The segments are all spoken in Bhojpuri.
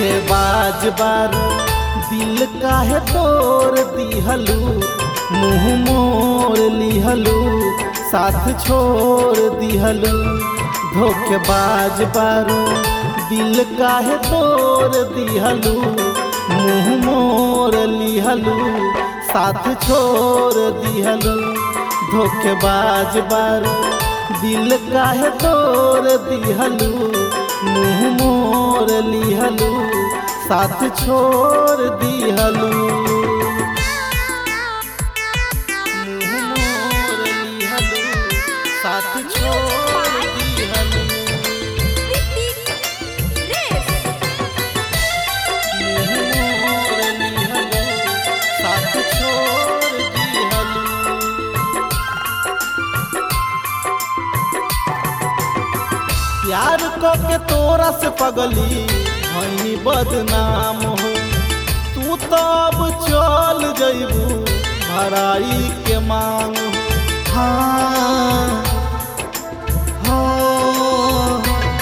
धोखेबाज बारू दिल काहे तोड़ दिहलू मुंह मोर लिहलू साथ छोड़ दिहलू धोखेबाज बारू दिल काहे तोड़ दिहलू मुंह मोर लिहलू साथ छोड़ दिहलू धोखेबाज बारू दिल काहे तोड़ दिहलू मुंह मोर लिहलू साथ छोड़ दिहलू मुंह मोर लिहलू साथ छोड़ दिहलू मुंह मोर लिहलू साथ छोड़ दिहलू प्यार को के तोरा से पगली हई बदनाम हो तू तो अब चल जइबू भराई के मांग हो हाँ हाँ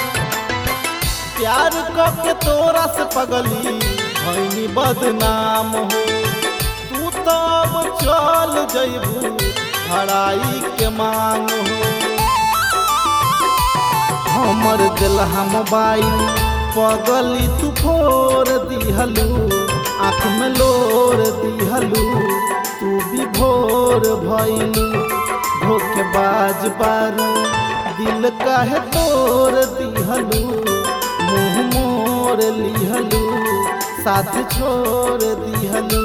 प्यार को के तोरा से पगली हई बदनाम हो तू तो अब चल जइबू भराई के मांग हो हमर दिलहा मोबाइल पगली तू फोर दिहलू आँख में लोर दिहलू तू भी भोर भइलू धोखेबाज बारू दिल काहे तोड़ दिहलू मुंह मोर लिहलू साथ छोड़ दिहलू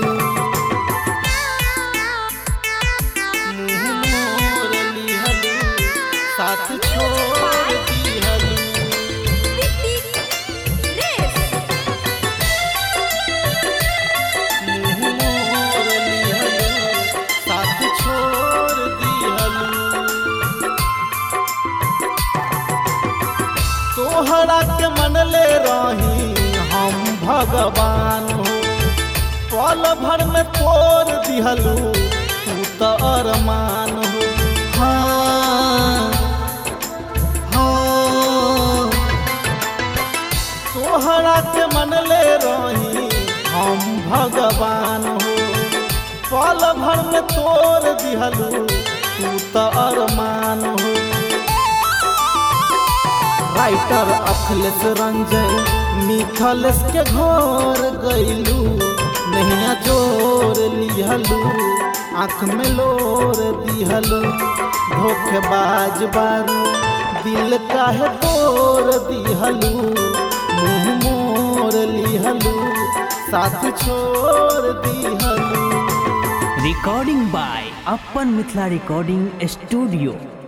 मुंह मोर लिहलू साथ छोड़ दिहलू मुंह मोर लिहलू साथ छोड़ दिहलू तोहरा के मनले रही हम भगवान हो पल भर में तोड़ दिहलू तू तो अरमान हो हाँ हाँ तोहरा के मनले रही हम भगवान हो पल भर में तोड़ दिहलू तू तो अरमान हो राइटर अखिलेश रंजन मिथलेश के घर गइलू नैया जोर लिहलू आँख में लोर दिहलू धोखेबाज बारू दिल काहे तोड़ दिहलू मुंह मोर लिहलू साथ छोड़ दिहलू recording by Upper Mithla Recording Studio.